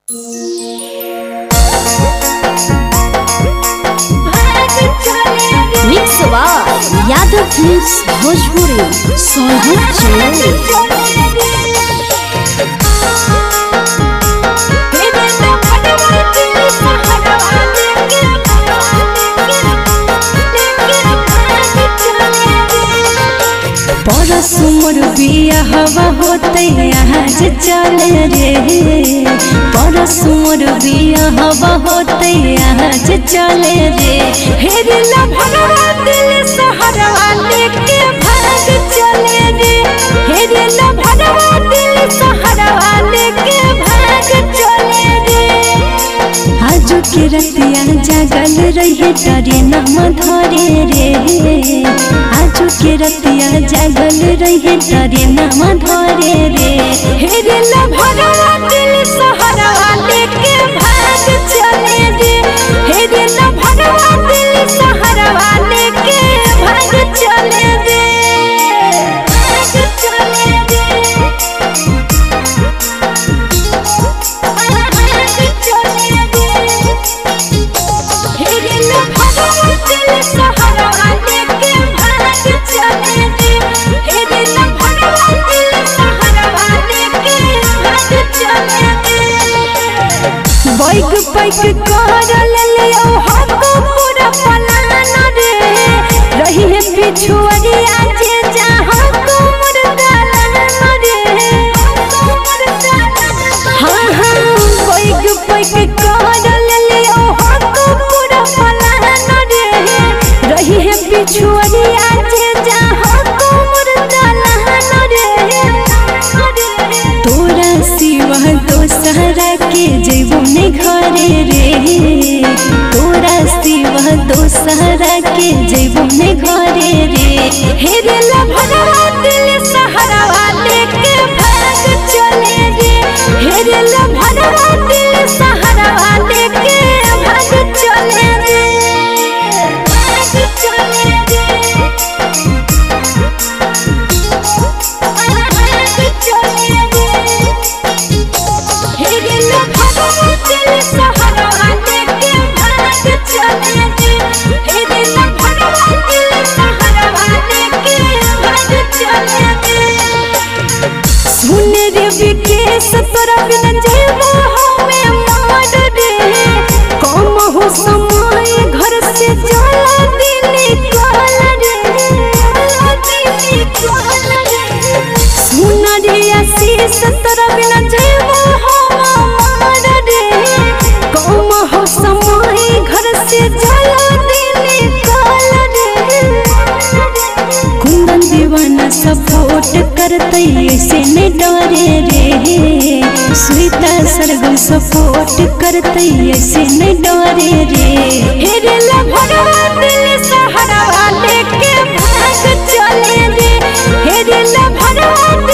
mix आवाज Yadav films Bhojpuri Sonbhadra channel परस मोर बिया हवा होते आज चले रे परस मोर बिया हवा होते आज चले रे हेरे ला भगवान दिल सहरवा लेके भाग चले रे हेरे ला भगवान दिल सहरवा लेके भाग चले रे आजू के रतिया जागल रहे डरे नम धरे रे आजू के रतिया जागल रहे डरे नम धरे रे हेरे ला भगवा दिल सहरवा लेके भाग चले रे हेरे ला भगवा दिल सहरवा लेके भाग चले रे भाग चले रे बैग पैक कर लियो हमको पूरा पलान रे रही है पिछुआरी आज जहाँ को मुर्दालान रे हाँ हाँ बैग पैक कर लियो हमको पूरा पलान रे रही है पिछुआरी आज जहाँ को मुर्दालान रे तोरा सिवा दोसरा के जेबो ने घरे रे तोरा सिवा दोसरा के जेबो ने घरे रे हेरे ला भगवा दिल सहरवा लेके भाग चले रे हेरे ला भगवा दिल सहरवा लेके भाग चले रे भाग चले रे सुन रे विकेश तोरा बिना जेबो हमें मार रे कम हो समय घर से चला दिन कल रे सुन रे आशीष तोरा बिना जेबो हम मार रे कम हो समय घर से चला दिन कल रे कुंदन दीवाना सपोर्ट करते ऐसे नहीं डरे रे स्वीता सरगम सपोर्ट करते ऐसे नहीं डरे रे हेरे ला भगवान दिल सहारा लेके भाग चले रे हेरे ला भगवान